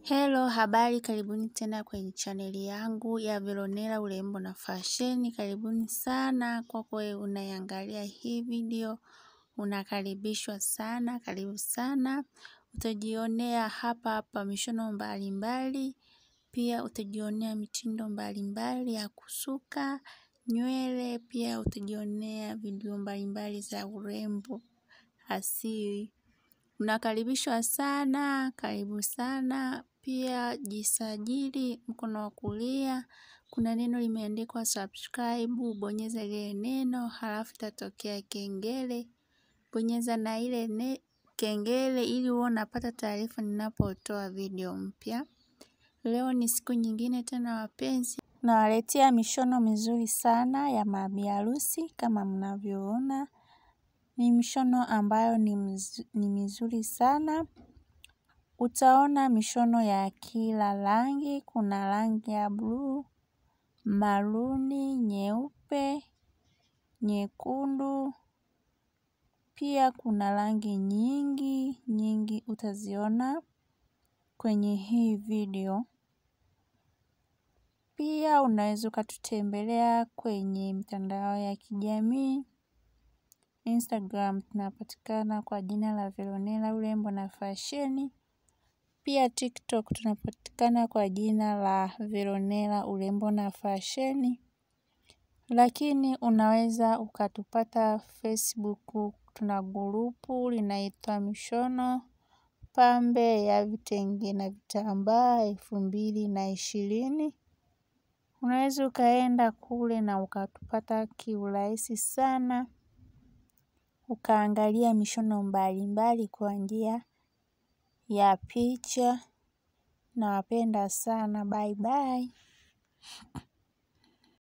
Hello, habari karibuni tena kwenye chaneli yangu ya Veronella urembo na fasheni. Karibuni sana kwako wewe unaiangalia hii video, unakaribishwa sana, karibu sana. Utajionea hapa hapa mishono mbalimbali, pia utajionea mitindo mbalimbali ya kusuka nywele, pia utajionea video mbalimbali za urembo asili. Unakaribishwa sana, karibu sana, pia jisajili mkono wa kulia, kuna neno limeandikwa subscribe, bonyeza lile neno, halafu itatokea kengele, bonyeza na ile kengele ili uwe unapata taarifa ninapotoa video mpya. Leo ni siku nyingine tena wapenzi, nawaletea mishono mizuri sana ya mabiharusi kama mnavyoona ni mishono ambayo ni mizuri sana. Utaona mishono ya kila rangi, kuna rangi ya bluu, maruni, nyeupe, nyekundu, pia kuna rangi nyingi nyingi utaziona kwenye hii video. Pia unaweza ukatutembelea kwenye mitandao ya kijamii. Instagram tunapatikana kwa jina la Veronella urembo na fasheni. Pia TikTok tunapatikana kwa jina la Veronella urembo na fasheni. Lakini unaweza ukatupata Facebook tuna grupu linaitwa mishono pambe ya vitenge na vitambaa elfu mbili na ishirini. Unaweza ukaenda kule na ukatupata kiurahisi sana. Ukaangalia mishono mbalimbali kwa njia ya picha. Nawapenda sana bye bye.